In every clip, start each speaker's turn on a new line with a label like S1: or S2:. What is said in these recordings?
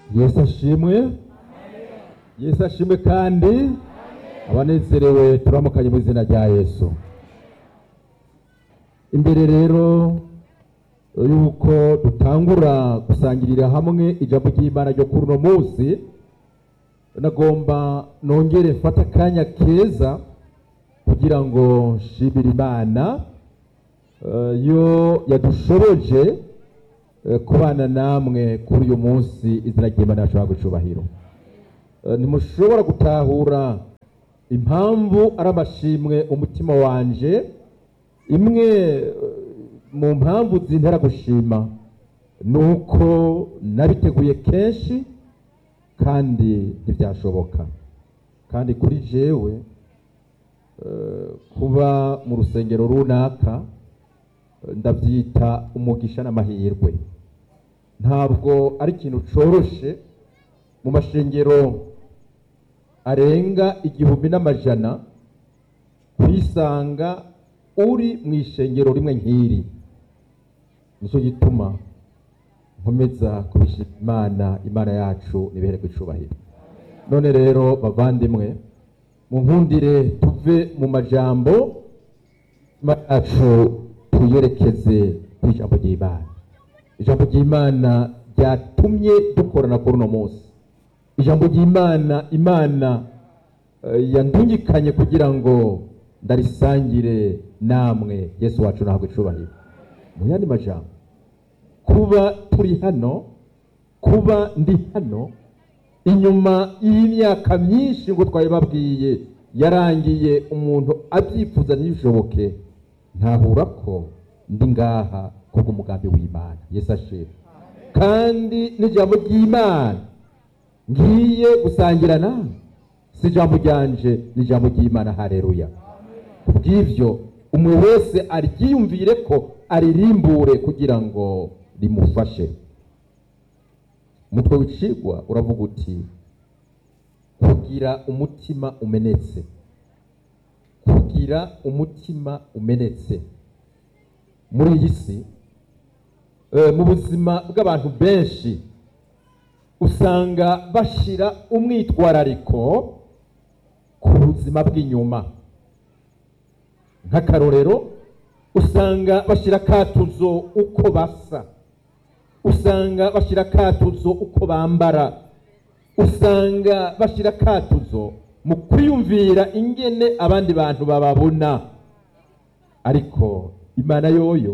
S1: yesu ashimwe yesu ashimwe kandi abanezerewe turamukanye mu izina rya yesu imbere rero yuko dutangura gusangirira hamwe ijambo ry'imana ryo kuri uno munsi nagomba nongere mfate akanya keza kugira ngo nshimire imana eh, yo yadushoboje eh, kubana namwe kuri uyu munsi izina ry'imana yashobora gucubahiro Eh, ntimushobora gutahura impamvu ari amashimwe umutima wanje imwe eh, mu mpamvu zintera gushima ni uko nabiteguye kenshi kandi ntibyashoboka kandi kuri jewe eh, kuba mu rusengero runaka eh, ndabyita umugisha n'amahirwe ntabwo ari ikintu coroshe mu mashengero arenga igihumbi n'amajana kwisanga uri mu ishengero rimwe nk'iri nicyo gituma nkomeza kubishima imana imana yacu nibehere icubahiro none rero bavandimwe munkundire tuve mu majambo imana yacu tuyerekeze ku ijambo ry'imana ijambo ry'imana ryatumye dukorana kuri uno munsi ijambo ry'imana imana eh, yandungikanye kugira ngo ndarisangire namwe yesu wacu ntabwo icubahiro mu yandi majambo kuba turi hano kuba ndi hano inyuma y'imyaka myinshi ngo twabibabwiye yarangiye umuntu abyifuza ntibishoboke ntahura ko ndi ngaha kubw'umugambi w'imana yesu ashimwe kandi n'ijambo ry'imana ngiye gusangira nawe si ijambo ryanje ni ijambo ry'imana hareruya kubw'ibyo umuntu wese aryiyumvire ko aririmbure kugira ngo rimufashe umutwe w'icigwa uravuga uti kugira umutima umenetse kugira umutima umenetse muri iyi si eh, mu buzima bw'abantu benshi usanga bashira umwitwarariko ku buzima bw'inyuma nk'akarorero usanga bashyira akatuzo uko basa usanga bashyira akatuzo uko bambara usanga bashyira akatuzo mu kwiyumvira ingene abandi bantu bababona ariko imana yoyo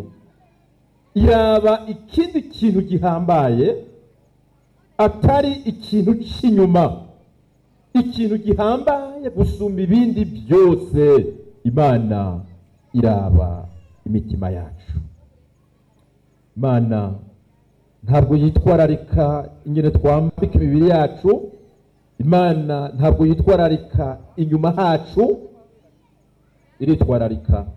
S1: iraba ikindi kintu gihambaye atari ikintu cy'inyuma ikintu gihambaye gusumba ibindi byose imana iraba imitima yacu imana ntabwo yitwararika ingene twambika imibiri yacu imana ntabwo yitwararika inyuma hacu iritwararika